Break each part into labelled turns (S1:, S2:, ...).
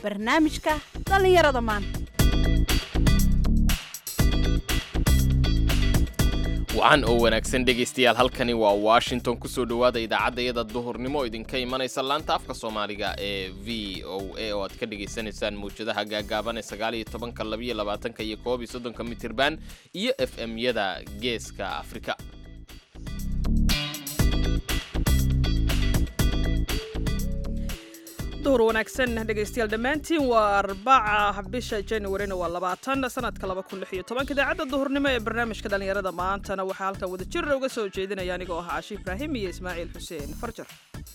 S1: barnaamijka dhallinyarada maanta
S2: wacan oo wanaagsan dhegaystayaal halkani waa washington kusoo dhowaada idaacadda iyada duhurnimo oo idinka imanaysa laanta afka soomaaliga ee v o a oo aad ka dhagaysanaysaan mawjadaha gaagaaban ee sagaal iyo tobanka labiyo labaatanka iyo koob iyo soddonka mitirban iyo f m-yada geeska afrika
S3: duhur wanaagsan dhegaystayaal dhammaantiin waa arbaca bisha januarina waa labaatan sanadka laba kun lix iyo tobanka idaacadda duhurnimo ee barnaamijka dhallinyarada maantana waxaa halkan wada jir uga soo jeedinaya anigoo ah caashi ibraahim iyo ismaaciil xuseen farjar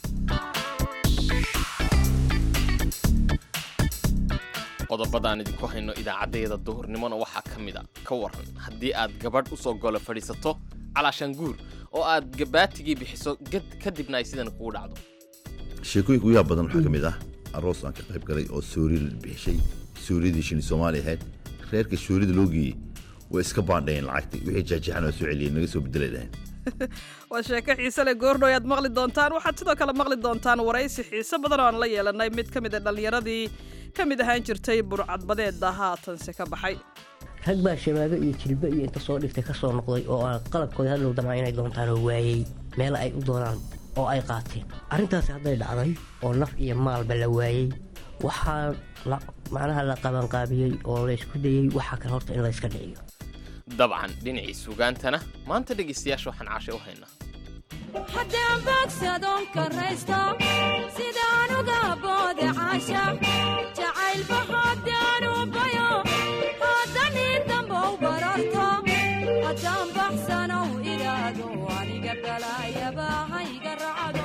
S2: qodobadaan idinku hayno idaacaddayada duhurnimona waxaa ka mid a ka waran haddii aad gabadh usoo golo fadhiisato calaashaan guur oo aad gabaatigii bixiso kadibna ay sidan kugu dhacdo
S4: sheekooyinka ugu yaab badan waxaa ka mid ah aroos aan ka qayb galay oo soori la bixishay sooriyadii shini soomaali ahayd reerka soorida loo geeyey way iska baandhayeen lacagtii wixii jeexjeexan waa soo celiyeen naga soo bedelay dhaheen
S3: waa sheeko xiise leh goordho ayaad maqli doontaan waxaad sidoo kale maqli doontaan waraysi xiise badan oo aan la yeelanay mid ka mid a dhallinyaradii ka mid ahaan jirtay burcadbadeeda haatanse ka baxay
S5: rag baa shabaabo iyo jilbo iyo inta soo dhigtay ka soo noqday oo aan qalabkooda hadlow damaa inay doontaan oo waayey meel ay u doonaan oo ay qaateen arrintaasi hadday dhacday oo naf iyo maalba la waayey waxaa macnaha la qabanqaabiyey oo laysku dayey waxaa kale horta in layska dhiciyo
S2: dabcan dhinacii sugaantana maanta dhegaystayaasha waxaan caashay u haynaa
S6: haddaan boogsadoon karaysto sidaan uga boode caasha jacaylba haddaan u bayo haddan in dambow bararto haddaan baxsanow idhaado aniga balaayaba hayga racdo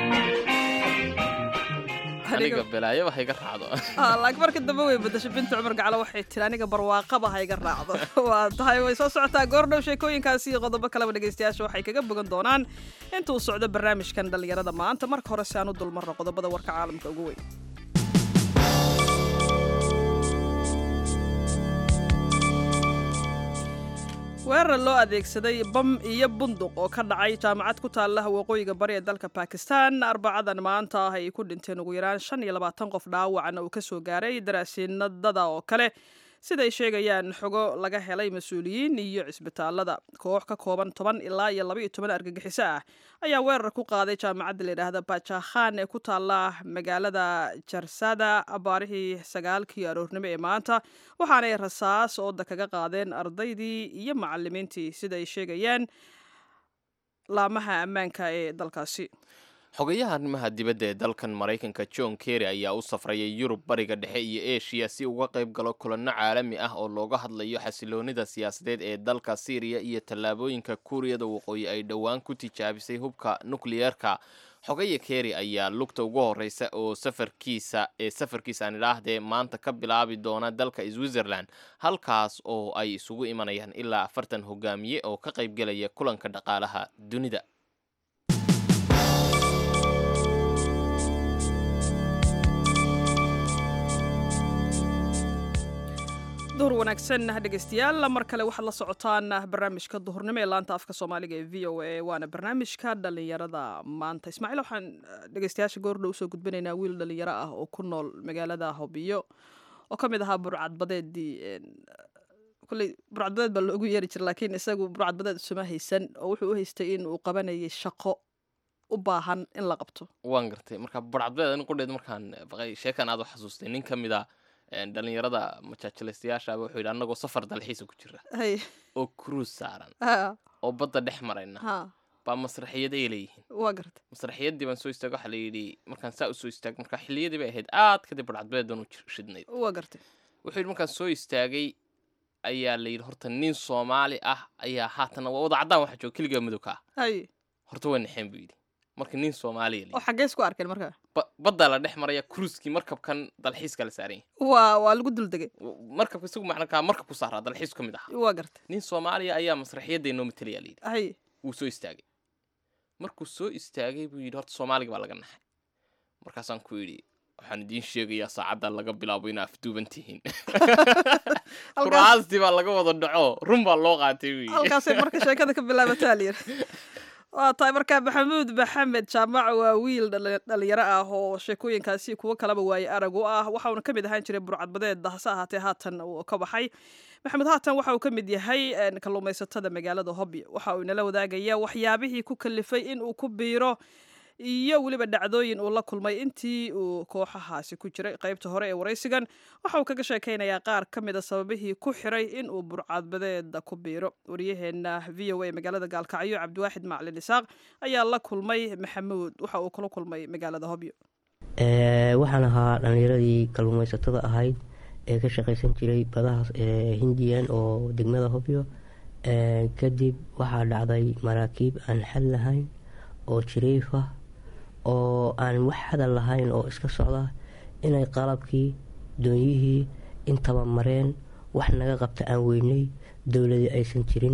S2: aniga belaayaba hayga raacdo
S3: laakiin marka dambe way badasho binta cumar gaclo waxay tiri aniga barwaaqaba hayga raacdo waa tahay way soo socotaa goordhow sheekooyinkaasi iyo qodobo kaleba dhegaystayaasha waxay kaga bogan doonaan inta uu socdo barnaamijkan dhallinyarada maanta marka hore si aan u dulmarno qodobada warka caalamka ugu weyn weerar loo adeegsaday bam iyo bunduq oo ka dhacay jaamacad ku taalla waqooyiga bari ee dalka bakistan arbacadan maanta ah ay ku dhinteen ugu yaraan shan iyo labaatan qof dhaawacna uu ka soo gaaray daraasiinadada oo kale siday sheegayaan xogo laga helay mas-uuliyiin iyo cisbitaalada koox ka kooban toban ilaa iyo laba iyo toban argagixiso ah ayaa weerar ku qaaday jaamacadda layidhaahda bajakhan ee ku taalla magaalada jarsada abaarihii sagaalkii aroornimo ee maanta waxaanay rasaas ooda kaga qaadeen ardaydii iyo macalimiintii siday sheegayaan laamaha ammaanka ee dalkaasi
S2: xogayaha arrimaha dibadda ee dalkan maraykanka john kerry ayaa u safrayay yurub bariga dhexe iyo eshiya si uga qayb galo kulanno caalami ah oo looga hadlayo xasiloonida siyaasadeed ee dalka syriya iyo tallaabooyinka kuuriyada waqooyi ay dhowaan ku tijaabisay hubka nukliyeerka xogaya kerry ayaa lugta ugu horeysa oo safarkiisa ee safarkiisa aan idhaahdee maanta ka bilaabi doona dalka switzerland halkaas oo ay isugu imanayaan ilaa afartan hogaamiye oo ka qaybgelaya kulanka dhaqaalaha dunida
S3: duhur wanaagsan dhegaystayaal mar kale waxaad la socotaan barnaamijka duhurnimo ee laanta afka soomaaliga ee v o a waana barnaamijka dhallinyarada maanta ismaaciil waxaan dhegaystayaasha goordhow usoo gudbinaynaa wiil dhallinyaro ah oo ku nool magaalada hobiyo oo ka mid ahaa burcadbadeedii kulley burcadbadeed baa loogu yeeri jira laakiin isagu burcadbadeed isuma haysan oo wuxuu u haystay in uu qabanayay shaqo u baahan in la qabto
S2: waan gartay marka burcadbadeed ani qudheed markaan baqay sheekan aad u xasuustay nin ka mid a dhalinyarada majaajilaystayaashaaba wuxuu yidhi annagoo safar dalxiisa ku jira
S3: hay
S2: oo cruise saaran
S3: ha
S2: oo badda dhex marayna
S3: ha
S2: baa masraxiyad ay leeyihiin
S3: waa gartay
S2: masraxiyaddii baan soo istaag waxaa la yidhi markaan saa u soo istaag marka xilliyadii bay ahayd aad kadib badhcadbeedan u shidnayd
S3: waa gartay
S2: wuxuu yidhi markaan soo istaagay ayaa la yidhi horta nin soomaali ah ayaa haatan waa wada caddaan waxa jooga keligaa madowka ah
S3: hay
S2: horta waa naxeen buu yidhi marka nin soomaaliya la
S3: oo
S2: yidhi
S3: xaggee isku arkeen marka
S2: Ba- baddaa la dhex maraya cruiskii markabkan dalxiiska la saaran yahay
S3: waa waa lagu duldegay
S2: markabka isagu macnakaa markab ku saaraa dalxiisku ka mid ahaa
S3: waa gartay
S2: nin soomaaliya ayaa masraxiyadda inoo matalayaa la yidhi
S3: hay
S2: wuu soo istaagay markuu soo istaagay buu yidhi horta soomaaliga baa laga naxay markaasaan ku yidhi waxaan idiin sheegayaa saacadda laga bilaabo inaa afduuban tihiin kuraastii baa laga wada dhaco run baa loo qaatay buu yidhi
S3: halkaasay marka sheekada ka bilaabataa la yidhi waa tahay markaa maxamuud maxamed jaamac waa wiil dhali- dhalinyaro ah oo sheekooyinkaasi kuwo kalaba waaye arag u ah waxauna ka mid ahaan jiray burcadbadeed hase ahaatee haatan uu ka baxay maxamuud haatan waxa uu ka mid yahay een, kalluumaysatada magaalada hobyo waxa uu inala wadaagaya waxyaabihii ku kalifay in uu ku biiro iyo weliba dhacdooyin uu la kulmay intii uu kooxahaasi ku jiray qaybta hore ee waraysigan waxa uu kaga sheekaynayaa qaar ka mid a sababihii ku xiray in uu burcadbadeeda ku biiro waryaheena v o a magaalada gaalkacyo cabdiwaaxid maclin isaaq ayaa la kulmay maxamuud waxa uu kula kulmay magaalada hobyo
S5: Ee, waxaan ahaa dhallinyaradii kalluumaysatada ahayd ee ka shaqaysan jiray badaha ee, hindiyan oo degmada hobyo Ee, kadib waxaa dhacday maraakiib aan xad lahayn oo jiriif ah oo aan wax hadal lahayn oo iska socda inay qalabkii doonyihii intaba mareen wax naga qabta aan weynay dowladii aysan jirin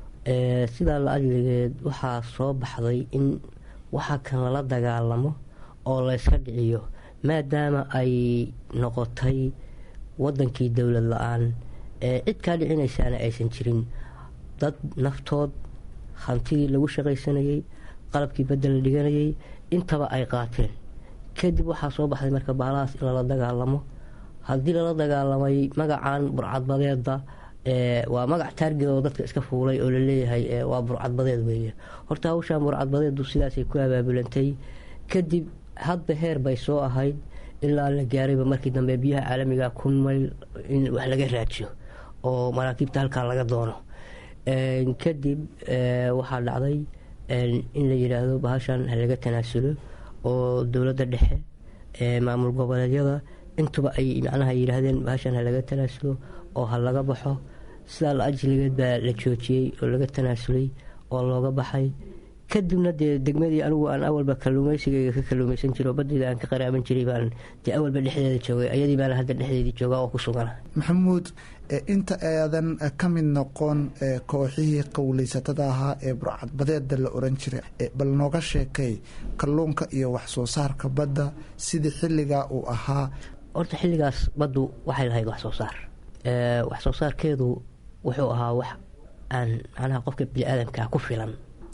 S5: Ee, sidaa la ajligeed waxaa soo baxday in waxa kan lala dagaalamo oo layska dhiciyo maadaama ay noqotay wadankii dowlad la-aan ee cid kaa dhicinaysaana aysan jirin dad naftood hantidii lagu shaqaysanayay qalabkii badda la dhiganayay intaba ay qaateen kadib waxaa soo baxday marka bahalahaas in lala dagaalamo haddii lala dagaalamay magacan burcadbadeeda ee, waa magac taarged oo dadka iska fuulay oo laleeyahay ee, waa burcadbadeed weeye horta hawshan burcadbadeedu sidaasay ku abaabulantay kadib hadba heer bay soo ahayd ilaa la gaarayba markii dambe biyaha caalamiga kun mayl in wax laga raajiyo oo maraakiibta halkaa laga doono Een, kadib ee, waxaa dhacday een, in la yidhaahdo bahashan ha laga tanaasulo oo dowladda dhexe ee maamul goboleedyada intuba ay macnaha yidhaahdeen bahashan ha laga tanaasulo oo ha laga baxo sidaa la ajligeed baa la joojiyey oo laga tanaasulay oo looga baxay kadibna dee degmadii anigu aan awalba kalluumaysigayga ka kalluumaysan jiro badayda aan ka qaraaban jiray baan dee awalba dhexdeeda joogay ayadii baana hadda dhexdeedii joogaa oo ku sugana
S7: maxamuud e, inta aadan e, ka mid noqon e, kooxihii qowleysatada ahaa ee burcadbadeeda la oran jiray e, bal nooga sheekay kalluunka iyo wax soo saarka badda sidii xilligaa uu ahaa
S5: horta xilligaas baddu waxay lahayd wax soo saar Ee, wax soo saarkeedu wuxuu ahaa wax aan macnaha qofka bini-aadamkaa ku filan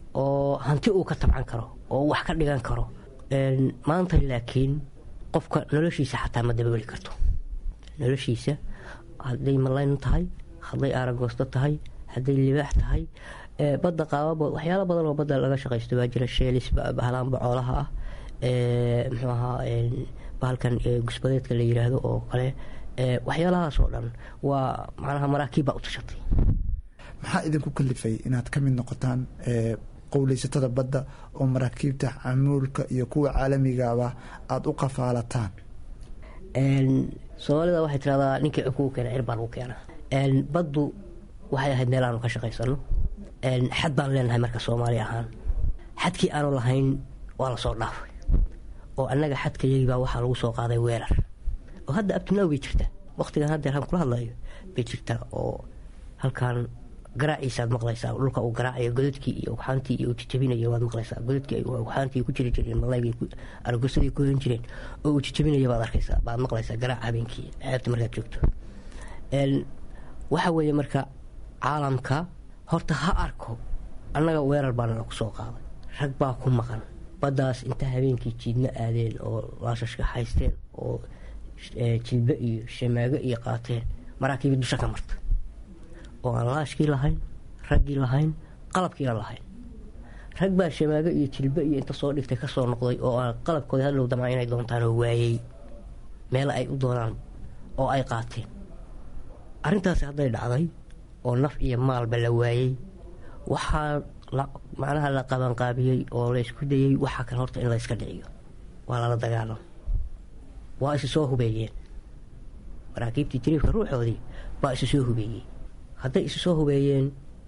S5: oo hanti uu ka tabcan karo oo wax ka dhigan karo Een, maanta laakiin qofka noloshiisa xataa ma dabooli karto noloshiisa hadday malayn tahay hadday aaragoosto tahay hadday libaax tahay ee, badda qaababa waxyaalo badan oo badda laga shaqaysto baa jira sheelis ba- bahalaan bocoolaha ah ee, muxuu ahaa een, bahalkan ee, gusbadeedka la yiraahdo oo kale ee, waxyaalahaas oo dhan waa macnaha maraakiib baa u tashatay
S7: maxaa idinku kalifay inaad ka mid noqotaan e, qowleysatada badda oo maraakiibta camuulka iyo kuwa caalamigaba aada u qafaalataan
S5: Een, soomaalida waxay tiraahdaa ninkii cubka u keena cir baa lagu keenaa Een, baddu waxay ahayd meel aanu ka shaqaysano Een, xad baan leenahay marka soomaali ahaan xadkii aanu lahayn waa lasoo dhaafay oo annaga xadkayagii baa waxaa lagu soo qaaday weerar oo hadda abtinaaw bay jirtaa waqtigan haddeer aan kula hadlayo bay jirtaa oo halkan garaaciisaad maqlaysaa dhulka uu garaacayo godadkii iyo ugxaantii iyo jijabinayo waad maqlaysaa godadkii ay ugxaantii ku jiri jireen malaygay aragosadii ku hen jireen oo uu jijabinayo baad arkaysaa baad maqlaysaa garaac habeenkii xeebta markaad joogto Een, waxa weeye marka caalamka horta ha arko annaga weerar baana lagu soo qaaday rag baa ku maqan baddaas inta habeenkii jiidna aadeen oo laashashka haysteen oo eh, jilbe iyo shamaago iyo qaateen maraakiibi dusha ka marta oo aan laashkii lahayn raggii lahayn qalabkiina lahayn rag baa shamaago iyo jilbe iyo inta soo dhigtay kasoo noqday oo aan qalabkooda hadlow damaa inay doontaan oo waayey meela ay u doonaan oo ay qaateen arrintaasi hadday dhacday oo naf iyo maalba la waayey waxaa la- macnaha la qabanqaabiyey oo laysku dayey waxaa kan horta in layska dhiciyo waa lala dagaalam waa isu soo hubeeyeen maraakiibtii jiriifka ruuxoodii baa isu soo hubeeyey hadday isu soo hubeeyeen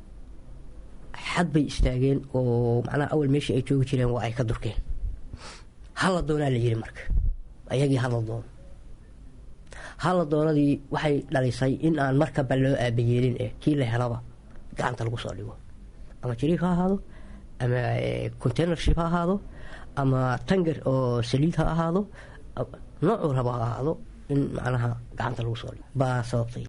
S5: xad bay istaageen oo macnaha awal meeshii ay joogi jireen waa ay ka durkeen hala doonaa la yiri marka ayagii hala doono hala doonadii waxay dhalisay in aan markaba loo aabayeelin eh kii la helaba gacanta lagu soo dhigo ama jiriif ha ahaado ama eh, containership ha ahaado ama tanger oo saliid ha ahaado a- noocuu rabo ha ahaado in macnaha gacanta lagu soo dhigo baa sababtay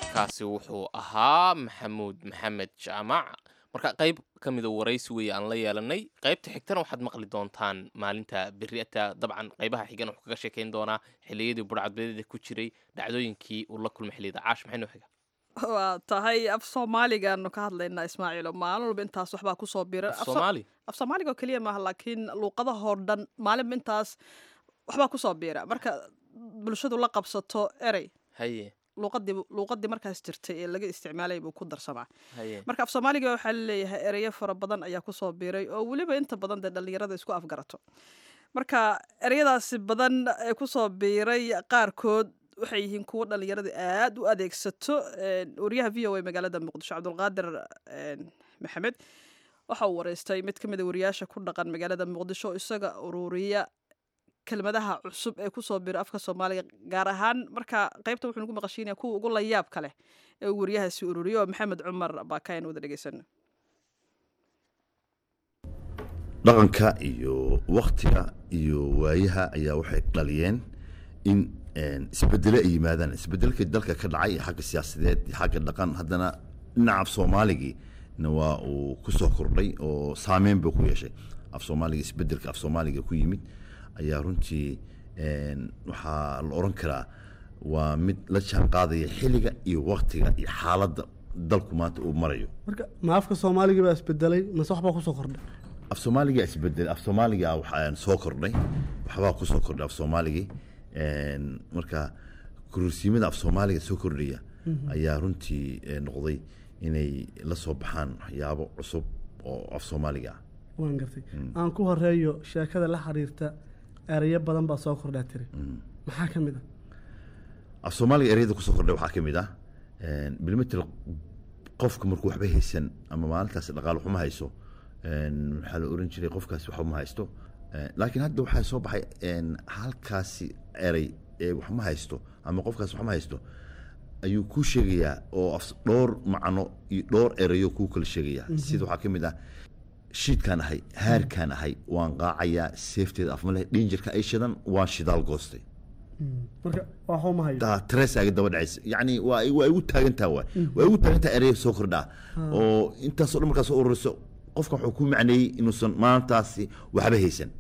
S2: kaasi wuxuu ahaa maxamuud maxamed jaamac marka qayb ka mida waraysi weeye aan la yeelanay qaybta xigtana waxaad maqli doontaan maalinta beriata dabcan qaybaha xigan wuxuu kaga sheekayn doonaa xilliyadii burcadbadeeda ku jiray dhacdooyinkii uu la kulmay xilliyada caash maxay noo xiga
S3: waa tahay af soomaaligaanu ka hadlaynaa ismaaciilo maalin walba intaas waxbaa kusoo bira
S2: af soomaali
S3: af soomaaliga oo keliya maaha laakiin luuqadahoo dhan maalinba intaas waxbaa kusoo biira marka bulshadu la qabsato erey
S2: haye
S3: luuqadii luuqadii markaas jirtay ee laga isticmaalay buu ku darsamaa
S2: haye
S3: marka af soomaaliga waxaa laleeyahay ereyo fara badan ayaa kusoo biiray oo weliba inta badan dee dhallinyarada isku afgarato marka ereyadaasi badan ee kusoo biiray qaarkood waxay yihiin kuwo dhallinyarada aad u adeegsato wariyaha v o a magaalada muqdisho cabdulqaadir maxamed waxa uu wareystay mid ka mid a wariyaasha ku dhaqan magaalada muqdisho isaga ururiya kelmadaha cusub ee kusoo bira afka soomaaliga gaar ahaan marka qaybta wuxuu nagu maqashiinaya kuwa ugu layaabka leh ee uu wariyahaasi ururiyo oo maxamed cumar baakayan wada dhegeysano
S4: dhaqanka iyo waktiga iyo waayaha ayaa waxay dhaliyeen in isbedele ay yimaadaan isbedelka dalka ka dhacay xagga siyaasadeed iyo xagga dhaqan haddana dhinaca af soomaaligina waa uu ku soo kordhay oo saameyn buu ku yeeshay af soomaaliga isbedelka af soomaaliga ku yimid ayaa runtii waxaa la oran karaa waa mid la jaan qaadaya xilliga iyo waktiga iyo xaaladda dalku maanta uu marayo
S8: marka ma afka soomaaliga baa isbedelay mase waxbaa kusoo kordhay
S4: af soomaaliga isbedel af soomaaliga waxaa soo kordhay waxbaa kusoo kordhay af soomaaligii marka kurursiimada af soomaaliga soo kordhaya ayaa runtii noqday inay la soo baxaan waxyaabo cusub oo af soomaaliga ah
S8: waan gartay aan ku horeeyo sheekada la xiriirta erayo badan baa soo kordhaa tiri maxaa ka mid a
S4: af soomaaliga ereyada kusoo kordhay waxaa ka mid ah bilmetel qofka markuu waxba haysan ama maalintaas dhaqaal waxuma hayso waxaa la oran jiray qofkaasi waxba ma haysto laakiin hadda waxaa soo baxay halkaasi erey ee waxma haysto ama qofkaas waxma haysto ayuu kuu sheegayaa oo dhowr macno iyo dhowr erayo kuu kala sheegayaa sida waxaa ka mid ah shiidkaan ahay haarkaan ahay waan qaacayaa seefteeda afmale dhinjirka ay shidan waan shidaal goostay
S8: marka waxuu ma hayo
S4: tresaaga daba dhacaysa yacni waa waa igu taagantaa waay waa igu taagantaa erey soo kordhaa oo intaasoo dhan markaa soo ururiso qofka wuxuu ku macneeyey inuusan maantaasi waxba haysan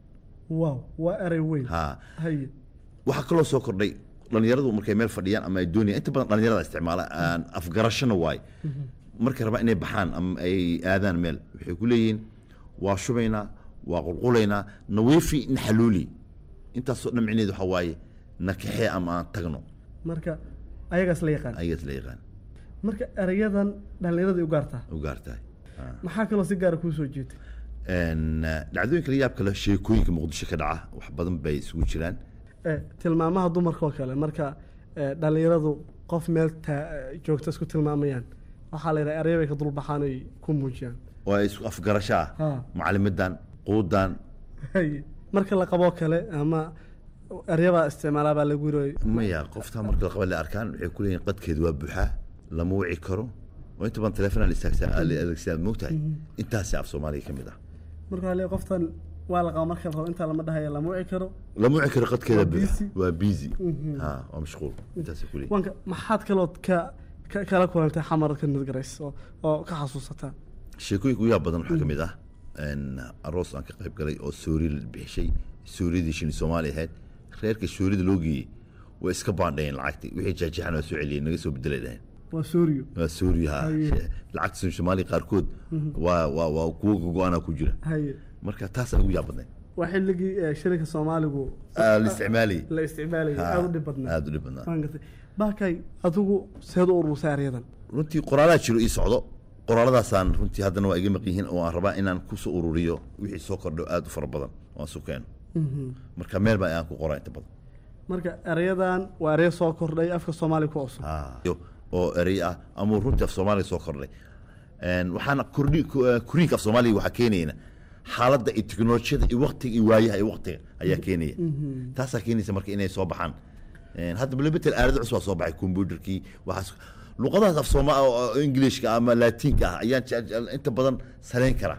S8: wow waa erey weyn
S4: ha
S8: haye
S4: waxaa kaloo soo kordhay dhalinyaradu markay meel fadhiyaan ama ay doonayaan inta badan dhalinyarada isticmaala afgarashana waay markay rabaan inay baxaan ama ay aadaan meel waxay ku leeyihiin waa shubaynaa waa qulqulaynaa naweefi naxaluuli intaasoo dhan micneed waxaa waaye nakaxee ama aan tagno
S8: marka ayagaas la yaqaan
S4: ayagaas la yaqaan
S8: marka erayadan dhallinyarada u gaartaa
S4: u gaartahay
S8: maxaa kaloo si gaara kuu soo jeetay
S4: dhacdooyinka la yaab kale sheekooyinka muqdisho ka dhaca wax badan bay isugu jiraan
S8: tilmaamaha dumarka oo kale marka dhallinyaradu qof meel joogta isku tilmaamayaan waxaa la yidhaha eraya bay ka dulbaxaan ay ku muujiyaan
S4: oo ay isku afgarasho ah
S8: Ha.
S4: macalimidan quudan
S8: haye marka la qaboo kale ama eryabaa isticmaalaa baa lagu yiri
S4: maya qoftaa marka laqaba la arkaan waxay ku leeyihin qadkeedu waa buuxaa lama wici karo oo inta badan telefoon la istaagsaa la adeegsadaa moogtahay intaasi af soomaaliga ka mid ah
S8: marka waxaa leeyahay qoftan waa la qaba marka la rabo intaa lama dhahayo lama wici karo
S4: lama wici karo qadkeeda
S8: Waa
S4: buuxa
S8: busy.
S4: waa busy ha waa mashquul intaasay ku leeyihin
S8: wanka maxaad kalood ka ka- kala kulantay xamarka nidgarays oo oo ka xasuusataa
S4: sheekooyinka ugu yaab badan waxaa ka mid ah een, aroos aan ka qayb galay oo soori la bixishay sooriyadii shini soomaali ahayd reerka soorida loo geeyey way iska baandhayeen lacagtii wixii jaajaxan waa soo celiyeen naga soo bedelay dhaheen
S8: waa suuriyo
S4: waa sooriyaha
S8: Haye.
S4: lacagta shini soomaaliya qaarkood waa waa waa kuwo gogo-ana ku jira
S8: haye
S4: marka taas aan ugu yaab badnayd
S8: waa xilligii eh, shilinka soomaaligu
S4: Ah, la isticmaalayay
S8: la isticmaalayay
S4: Ha,
S8: aada u dhib badnaa
S4: aada u dhib badnaa
S8: waan gartay baakay adigu seed u urursay eryadan
S4: runtii qoraalaa jiro ii socdo qoraaladaasaan runtii haddana waa iga maq yihiin oo aan rabaa inaan kusoo ururiyo wixii soo kordho aada u fara badan oo aan sukeeno marka meel baa aan ku qoraa inta badan
S8: marka eryadan waa erya soo kordhay afka soomaaliga ku cusub
S4: Ah, iyo- oo erey ah ama runtii af soomaaliga soo kordhay Een, waxaana kordhi ku- eh, koriinka af soomaaliga waxaa keenayna xaaladda iyo teknolojiyada iyo waktiga iyo waayaha iyo waktiga ayaa keenaya taasaa keenaysa marka inay soo baxaan Een, hadda malabetel aalada cusub waa soo baxay computerkii waxaas luqadahaas af sooma oo ingiliishka ama laatiinka ah ayaan jecel- jecel inta badan saleyn kara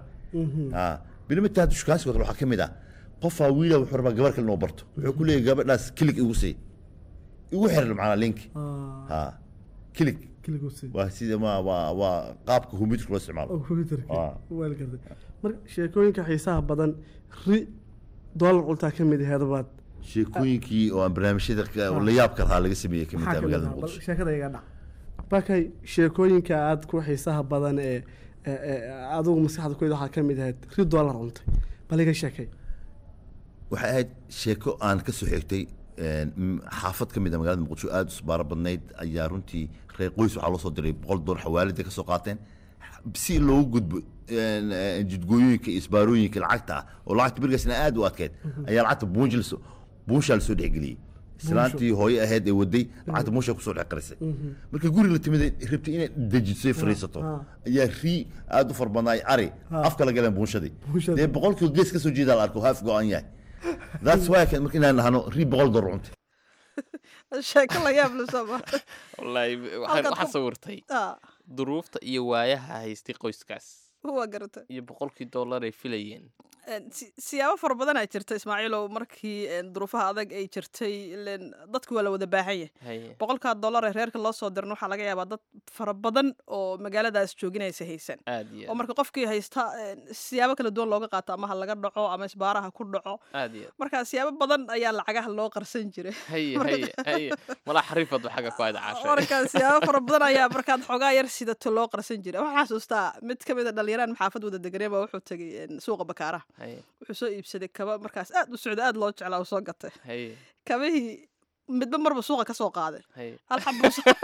S4: bilimetel hadda shukaansiga kale waxaa ka mid ah qofaa wiila wuxuu rabaa gabar kale inuu barto wuxuu ku leeyahay gabadhaas kilig igu sii igu xiran macnaa link ha kilig
S8: kiligusi
S4: waa sida ma waa waa qaabka computerka loo isticmaalo
S8: oo computerka
S4: Ah.
S8: waa la gartay marka sheekooyinka xiisaha badan ri doolar cuntaa ka mid aheed baad
S4: sheekooyinkii oo aan barnaamijyada ka- oo la yaabka lahaa laga sameeyey kamid
S8: maxaa
S4: tahay
S8: ka mid
S4: magaalada
S8: ah? Bal
S4: muqdisho
S8: sheekada iga dhac bakay sheekooyinka aad ku xiisaha badan ee ee- ee adigu maskaxda ku waxaa ka mid ahayd ri doolar cuntay bal iga sheekay
S4: waxay ahayd sheeko aan ka soo xigtay een, m- xaafad ka mid a magaalada muqdisho aada u isbaaro badnayd ayaa runtii reer qoys waxaa loo soo diray boqol doollar xawaalida ka soo qaateen si loogu gudbo een, een, jidgooyooyinka iyo isbaarooyinka lacagta ah oo lacagta berigaasna aada u adkeyd ayaa lacagta buunji lasoo buunshaa lasoo dhexgeliyey islaantii hooye ahayd ee waday lacagta buunshaa kusoo dhex qarisay marka guri la timid rabtay inay dejiso ay fariisato
S8: ha.
S4: ayaa rii aada u farbadnaay ari afka la galeen buunshadii
S8: Buunshadii.
S4: dee boqolkiiba gees ka soo jeedaa la arko haaf go-an yahay that's why kan marka inaan nahano rii boqol dollar cuntay
S3: sheeko la yaab la soo maray
S2: wallaahi waxaan
S3: Halkaad
S2: waxaan
S3: ku-
S2: sawirtay
S3: Ah,
S2: duruufta iyo waayaha haystay qoyskaas
S3: waa garata
S2: iyo boqolkii dollar ay filayeen
S3: Een, si- siyaabo fara badan aa jirta ismaaciilow markii een, duruufaha adag ay jirtay ileen dadku waa la wada baahan yahay
S2: haye
S3: boqolkaa dollar ee reerka loo soo dirna waxaa laga yaabaa dad fara badan oo magaaladaas jooginaysa haysan
S2: aad iyo
S3: oo
S2: aad
S3: marka qofkii haysta een, siyaabo kala duwan looga qaato ama ha laga dhaco ama isbaaraha ku dhaco
S2: aad iyo aad
S3: marka siyaabo badan ayaa lacagaha loo qarsan jiray
S2: haye
S3: Marka-
S2: haye haye malaa xariifadu xagga ku ayd caashay
S3: marka siyaabo fara badan ayaa markaad xoogaa yar sidato loo qarsan jiray waxaan xasuustaa mid ka mid a dhalinyaraan maxaafad wada deganeen baa wuxuu tegay een, suuqa bakaaraha
S2: haye
S3: wuxuu soo iibsaday kaba markaas aad u socda aad loo jeclaa uu soo gatay
S2: haye
S3: kabihii midba marba suuqa ka soo qaaday
S2: haye
S3: hal xabuu soo-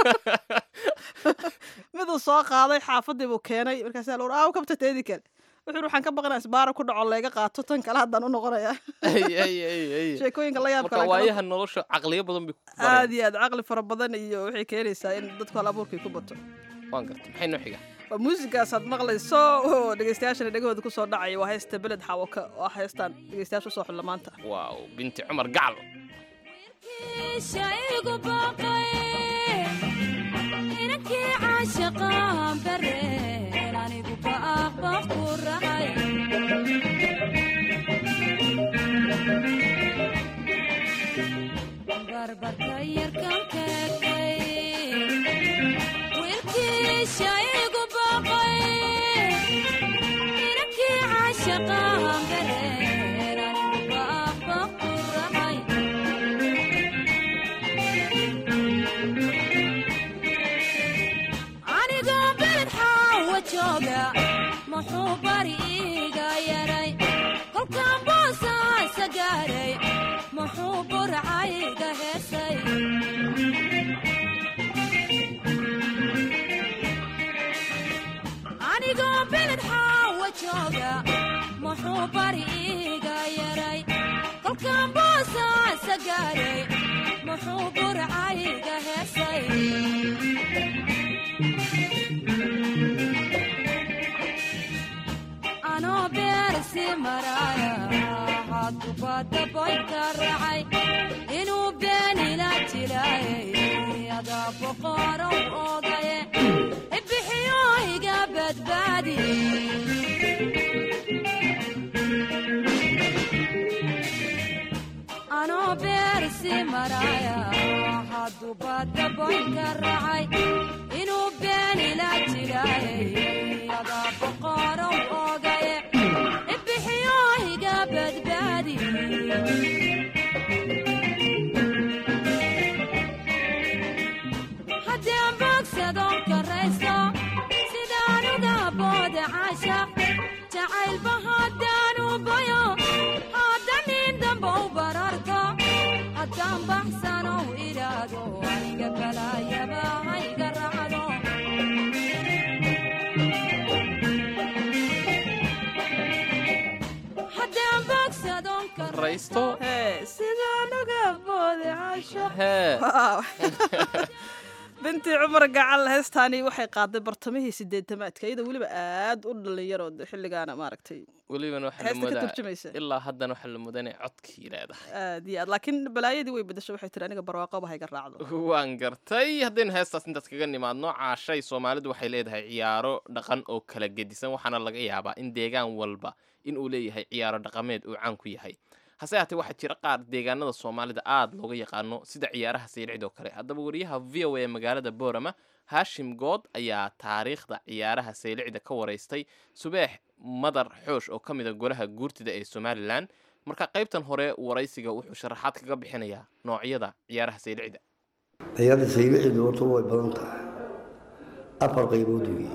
S3: miduu soo qaaday xaafadii buu keenay markaasaa la aa kabta teedi kale wuxuu yidhi, waxaan ka baqanaa isbaara ku dhaco layga qaato tan kale haddaan u noqonaya
S2: haye haye haye haye
S3: sheekooyinka la yaabka
S2: marka
S3: leh kala-
S2: waayaha nolosha caqliyo badan bay ku
S3: aad
S2: bareen
S3: iyo aad caqli fara badan iyo waxay keenaysaa in dadku hal abuurkii ku bato
S2: waan gartay maxay noo xiga
S3: waa muusigaas aad maqlayso oo dhegeystayaashana dhegahooda kusoo dhacaya waa heesta beled xawaka oo heestaan dhegeystayaasha usoo xulla maanta
S2: waaw binti cumar gacal
S6: shaygu baqay inankii caashaqaan bareen anigu baaqba ku racay barbarka yarkan keegay wiilkii shaygu baqay inankii caashaqaan bareen anigu baaqba ku racay anigoo beled xaawa jooga muxuu bari iiga yaray kolkaan boosaasa gaaray muxuu burcayga heesay anigoo beled xaawa jooga muxuu bari iiga yaray kolkaan boosaasa gaaray muxuu burcayga heesay anoo beersi maraaya hadubadda boydka racay inuu beenila jilaayay adaa boqorow oodaye ibixiyo iga badbaadi anoo beersi maraaya hadubadda boydka racay inuu beenila jilaayay adaa boqorow oodaye ibixiyo iga badbaadi haddii aan boogsadon karaysto sidaan uga booda caashaq jacaylba haddaan u bayo haddanin damba u bararto haddaan baxsanow idhaado aniga balaayaba hayga raacdo haddii aan boogsadon
S2: raysto
S3: hee sidaan uga booday caasho
S2: hee
S3: Waaw. binti cumar gacal heestaani waxay qaaday bartamihii sideetamaadka iyadoo weliba aad u dhalinyaro de xilligaana maaragtay
S2: welibana waxaa la
S3: heesta ka
S2: moodaa
S3: turjumaysa
S2: ilaa haddana waxaa la moodaa inay codkii leedahay
S3: aad iyo aad laakiin balaayadii way bedesho waxay tiri aniga barwaaqoba hayga raacdo
S2: waan gartay haddaynu heestaas intaas kaga nimaadno caashay soomaalidu waxay leedahay ciyaaro dhaqan oo kala gedisan waxaana laga yaabaa in deegaan walba in uu leeyahay ciyaaro dhaqameed uu caan ku yahay hase haatee waxaa jira qaar deegaanada soomaalida aada looga yaqaano sida ciyaaraha saylicid oo kale haddaba wariyaha v o a ee magaalada boorama haashim good ayaa taariikhda ciyaaraha saylicda ka waraystay subeex madar xoosh oo ka mida golaha guurtida ee somalilan marka qaybtan hore waraysiga wuxuu sharaxaad kaga bixinayaa noocyada ciyaaraha saylicda
S9: ciyaarda saylicdu horta way badan tahay afar qaybood weeye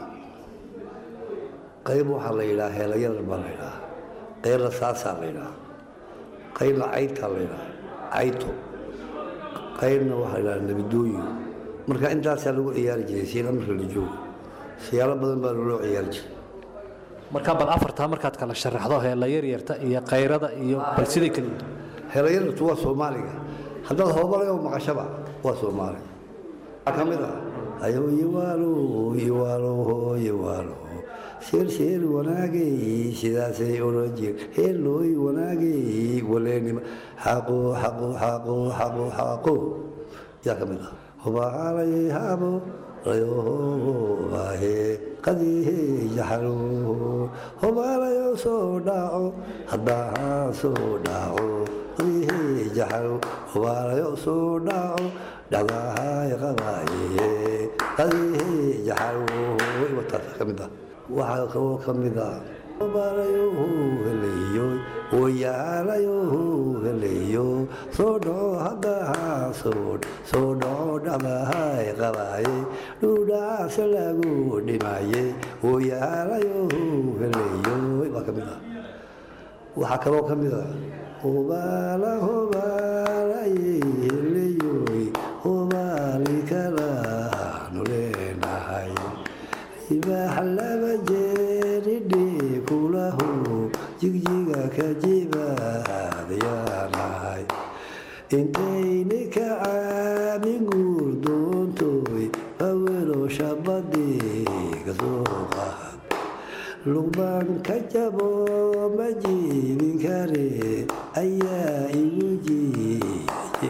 S9: qayb waxaa la yidhaha heelayadar baa la yidhaha qaybna saasaa la yidhaha qaybna caydtaa la yidhaha cayto qaybna waxaa la yidhaha nabidooyin marka intaasaa lagu ciyaari jiray siila marka la joogo siyaalo badan baa loo ciyaari jiray
S10: marka bal afartaa markaad kala sharaxdo heella yaryarta iyo kayrada iyo bal siday kala yihiin
S9: heelayartu waa soomaaliga haddaad hoobalayo maqashaba waa soomaaliga waxaa ka mid ah ayo yiwaalo yiwaalo yiwaalo sheer sheer wanaagay sidaasay oran jir heelooy wanaagay waleenima xaqo xaqo xaqo xaqo xaqo yaa ka mid ah hubaalay haabo layohaahe qadihe jaxalo hubaalayo soo dhaco haddaa soo dhaco qadihe jaxalo hubaalayo soo dhaco dhacdahay qabaaye qadihe jaxalo wataasa ka mid ah waxaa kaloo ka mid ah hubaalayo heleeyo wayaalayo heleeyo soo dhaco haddaa soo soo dhaco dhacdahay qabaaye dhudhaasa lagu dhimaye wayaalayo heleeyo baa ka mid ah waxaa kaloo ka mid ah hubaala hubaalaye heleeyoy hubaali kalaanu leenahay ibaax laba jeeridhe kulahu jigjiga ka jibaadayaanahay intayni ka caamin guurdoontoy awelo shabadiga soo qaad luqbaan ka jabo ma jiibin kare ayaa igu jiiye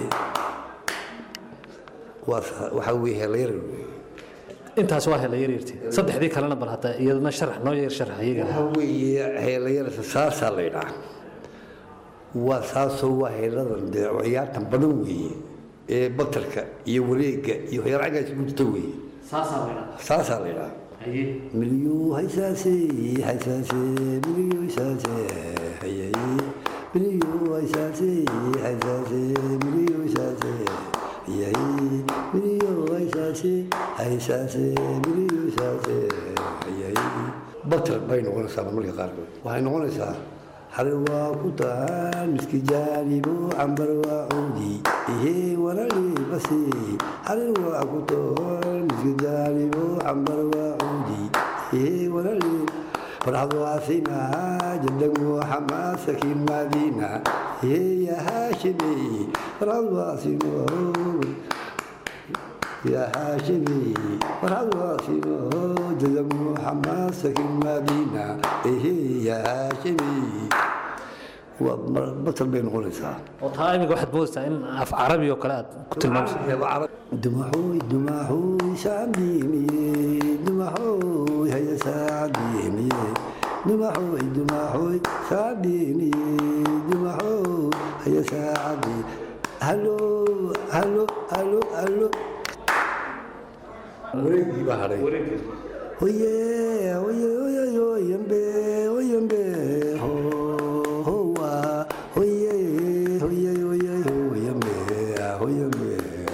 S9: waxaa weye helayar
S10: intaas waa heella yaryartii saddexdii kalena bal hadda iyadana sharax noo yar sharax iyaga
S9: waxaa weeye heelayarta saasaa la ydhaa waa saasoo waa heeladan dee ciyaartan badan weeye ee batarka iyo wareega iyo waxyaala cagaas ku jirta weeye
S10: saasaa la ydhaa
S9: saasaa la ydhaa milyu haysaase haysaase milyu haysaase hayay milyu haysaase haysaase milyu haysaase hayay milyu haysaase haysaase milyu haysaase hayay batar bay noqonaysaa marmarka qaarkood waxay noqonaysaa xare waa ku tahaan miski jaanibo cambar waa cuudi ihe walali basi xare waa ku tahaan miski jaanibo cambar waa cuudi ihe walali farxad waasina jadagu xamaasaki madina ihe ya haashimi farxad waasina يا هاشمي فرحد واسينه جزم حماسك المدينة إيه يا هاشمي وبطل بين غلسة
S10: oo taa imiga waxaad moodaysaa in af carabi oo kale aad ku tilmaamsa
S9: دمحوي دمحوي سعديني دمحوي هيا سعديني دمحوي دمحوي سعديني دمحوي هيا سعديني هلو هلو هلو هلو wareegii baa hadhay oye oye oye oyembe oyembe howa oye oye oye oyembe oyembe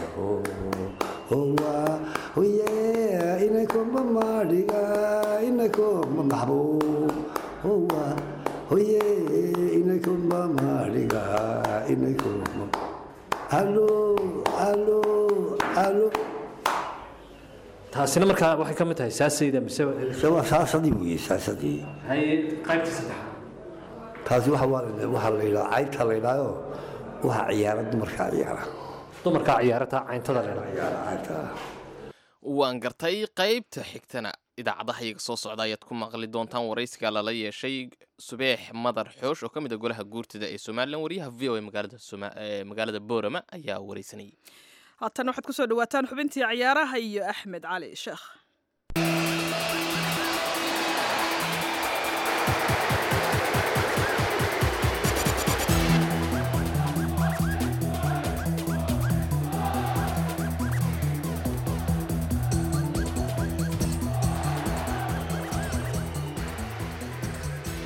S9: howa oye inakomba madhiga inakomba maxbo howa oye inakomba madhiga inakomba halo halo halo
S10: taasina markaa waxay ka mid tahay saasayda mise
S9: waa saasadii weye saasadii
S10: haye qaybta saddexaad
S9: taasi waxa waa waxaa la yidhaha caynta la yidhaayo waxa ciyaara dumarkaa ciyaara
S10: dumarkaa ciyaarata cayntada leedha
S9: ciyaara caynta
S2: waan gartay qaybta xigtana idaacadaha iyaga soo socda ayaad ku maqli doontaan waraysiga lala yeeshay subeex madar xoosh oo ka mid a golaha guurtida ee somalilan wariyaha v o a magaalada Soma- ee magaalada boorama ayaa waraysanayay
S3: haatan waxaad kusoo dhawaataan xubintii ciyaaraha iyo axmed cali sheekh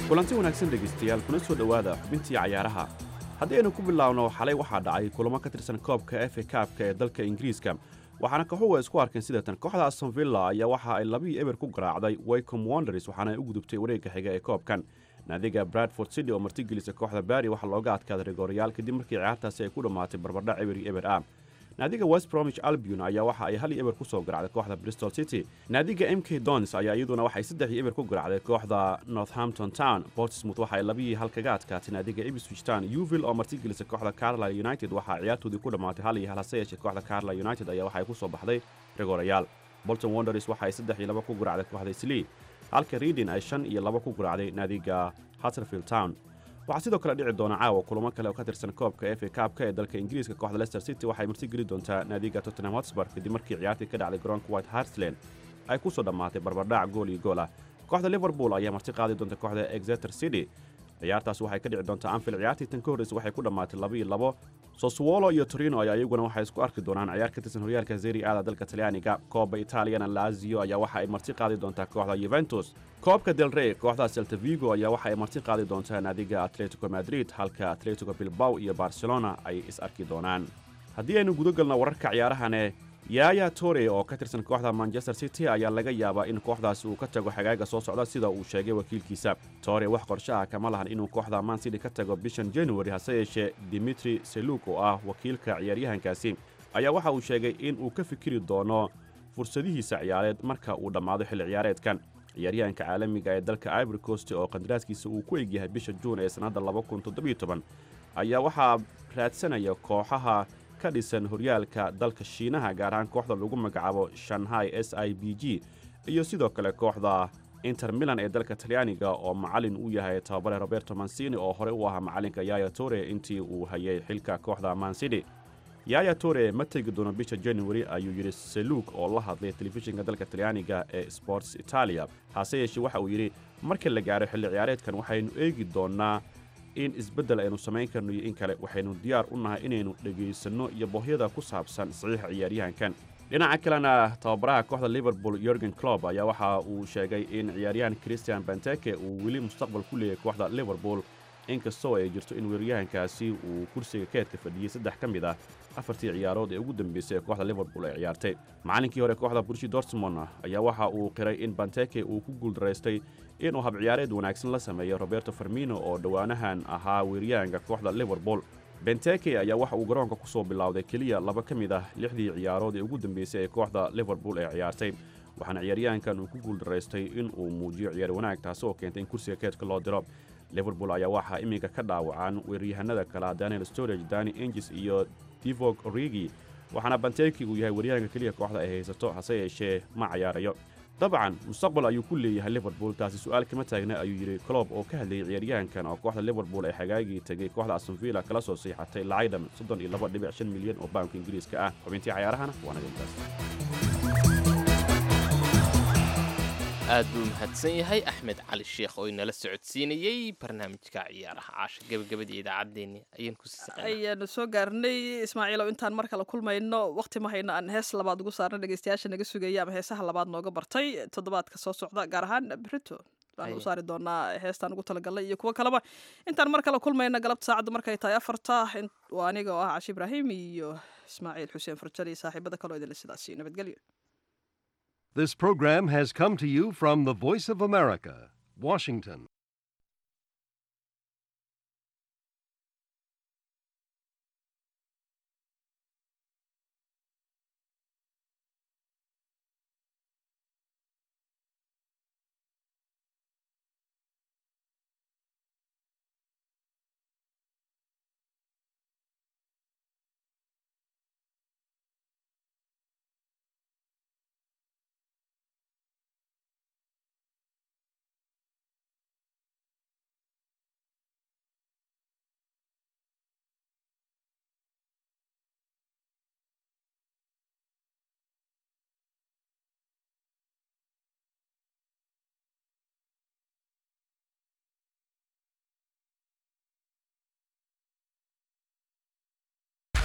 S11: kulanti wanaagsan dhegaystayaal kuna soo dhowaada xubintii cayaaraha haddii aynu ku bilaabno xalay waxaa dhacay kulamo ka tirsan koobka efa kaabka ee dalka ingiriiska waxaana kooxuhu ay isku arkeen sidatan kooxda aston villa ayaa waxa ay labii eber ku garaacday waycom wonders waxaana ay u gudubtay wareegga xiga ee koobkan naadiga bradford city oo martigelisa kooxda bari waxaa looga adkaaday rigooryaal kadib markii ciyaartaasi ay ku dhammaatay barbardhac eberi eber ah naadiga west bromich albion ayaa waxa ay hal iyo eber ku soo garacday kooxda bristol city naadiga m k dons ayaa iyaduna waxay saddex iyo eber ku garacday kooxda northampton town portsmouth waxa ay labihii hal kaga adkaatay naadiga ipswich town uville oo martigelisa kooxda carlisle united waxaa ciyaartoodii ku dhammaatay hal iyo hal hase yeeshee kooxda carlisle united ayaa waxa ay ku soo baxday rigoorayaal bolton wonders waxa ay saddex iyo laba ku garacday kooxda slee halka reading ay shan iyo laba ku garacday naadiga hutterfield town waxaa sidoo kale dhici doona caawa kulamo kale oo ka tirsan koobka efa kaabka ee dalka ingiriiska kooxda leicester city waxay marti geli doontaa naadiga tottenham hotspur kadib markii ciyaartii ka dhacday garoonka white hartsland ay ku soo dhammaatay barbardhac gool iyo gool ah kooxda liverpool ayaa marti qaadi doonta kooxda exeter city ciyaartaas waxay ka dhici doontaa anfield ciyaartii tan ka horreysa waxay ku dhammaatay laba iyo labo soswolo iyo torino ayaa iyaguna waxay isku arki doonaan ciyaar ka tirsan horyaalka zeri aada dalka talyaaniga kooba italiana lazio ayaa waxa ay marti qaadi doontaa kooxda yuventus koobka del rey kooxda celta vigo ayaa waxa ay marti qaadi doontaa naadiga atletico madrid halka atletico bilbaw iyo barcelona ay is arki doonaan haddii aynu guda galno wararka ciyaarahane yaaya tore oo ka tirsan kooxda manchester city ayaa laga yaabaa in kooxdaasi uu ka tago xagaaga soo socda sida uu sheegay wakiilkiisa tore wax qorshe ah kama lahan inuu kooxda man city ka tago bishan january hase yeeshee dimitri seluk oo ah wakiilka ciyaaryahankaasi ayaa waxa uu sheegay in uu ka fikiri doono fursadihiisa ciyaareed marka uu dhammaado xilli ciyaareedkan ciyaaryahanka caalamiga ee dalka ivory coast oo qandaraaskiisa uu ku egyahay bisha juun ee sannadda ayaa waxaa raadsanaya kooxaha ka dhisan horyaalka dalka shiinaha gaar ahaan kooxda lagu magacaabo shanghai s i b g iyo sidoo kale kooxda inter milan ee dalka talyaaniga oo macallin u yahay tababare roberto mansini oo horey u ahaa macallinka yaya tore intii uu hayay xilka kooxda mansidi yaya tore ma tegi doono bisha january ayuu yidhi seluk oo la hadlay telefishinka dalka talyaaniga ee sports italia hase yeeshee waxa uu yidhi marka la gaaro xilli ciyaareedkan waxaynu eegi doonnaa in isbeddel aynu samayn karno iyo in kale waxaynu diyaar u nahay inaynu dhegaysanno iyo boohyada ku saabsan saxiixa ciyaaryahankan dhinaca kalena tababaraha kooxda liverpool yorgen clob ayaa waxa uu sheegay in ciyaaryahan christian banteke uu weli mustaqbal ku leeyahay kooxda liverpool inkastoo ay jirto in weeraryahankaasi uu kursiga keedka fadhiyey saddex ka mid ah afartii ciyaarood ee ugu dambeysay ee kooxda liverpool ay ciyaartay macallinkii hore kooxda burshi dortmond ayaa waxa uu qiray in banteke uu ku guuldaraystay inuu hab ciyaareed wanaagsan la sameeyo roberto farmino oo dhowaanahan ahaa weeryahanka kooxda liverpool benteke ayaa waxa uu garoonka ku soo bilowday keliya laba ka mid ah lixdii ciyaarood ee ugu dambeysay ee kooxda liverpool ay ciyaartay waxaana ciyaaryahankan uu ku guuldaraystay in uu muujiyo ciyaar wanaag taasi oo keentay in kursiga keedka loo diro liverpool ayaa waxaa iminka ka dhaawacan weeraryahanada kale daniel storage dani engis iyo divog origi waxaana banteki uu yahay weeryahanka keliya kooxda ay haysato hase yeeshee ma cayaarayo dabcan mustaqbal ayuu ku leeyahay liverpool taasi su'aal kama taagna ayuu yidhi clob oo ka hadlayay ciyaaryahankan oo kooxda liverpool ay xagaagii tegay kooxda astonvilla kala soo siixatay lacaydan soddon iyo laba dhibic shan milyan oo baanka ingiriiska ah xubintii cayaarahana waa naga intaas
S2: aad buu mahadsan yahay axmed cali sheekh oo inala socodsiinayey barnaamijka ciyaaraha caasha gebagabadii idaacaddeenni ayaan ku sii
S3: ayaanu soo gaarnay ismaaciilow intaan mar kale kulmayno waqti ma hayno aan hees labaad ugu saarna dhegeystayaasha naga sugaya ama heesaha labaad nooga bartay toddobaadka soo socda gaar ahaan brito waan u saari doonaa heestaan ugu talagalnay iyo kuwo kaleba intaan mar kale kulmayna galabta saacaddu markay tahay afarta waa aniga oo ah cashi ibraahim iyo ismaaciil xuseen farjal iyo saaxiibada kaloo idinle sidaasi nabadgelyo
S12: This program has come to you from the Voice of America, Washington.